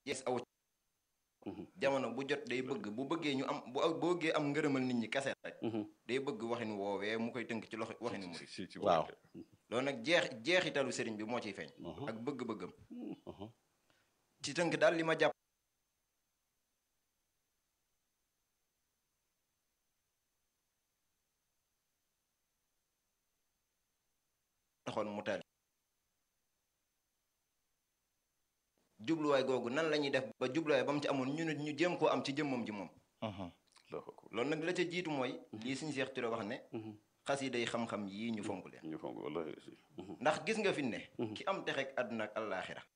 yees aw jamono bu jot day bëgg bu bëggee ñu am bu bëggee am ngërëmal nit ñi kese rek day bëgg waxin woowee mu koy tënk ci loxo waxinu murid waaw loolu nag jeex jeexitalu sëriñ bi moo ciy feeñ ak bëgg-bëggam ci tënk daal li ma jàpp taxoon mu tali jubluwaay googu nan la ñuy def ba jubluwaay ba mu ci amoon ñu nit ñu jéem koo am ci jëmmam ji moom loolu nag la ca jiitu mooy lii suñu Seex Ture wax ne xasida yi xam-xam yii ñu fonk leen ñu fonk wallahi ndax gis nga fi ne ki am texek àdduna ak àllaaxira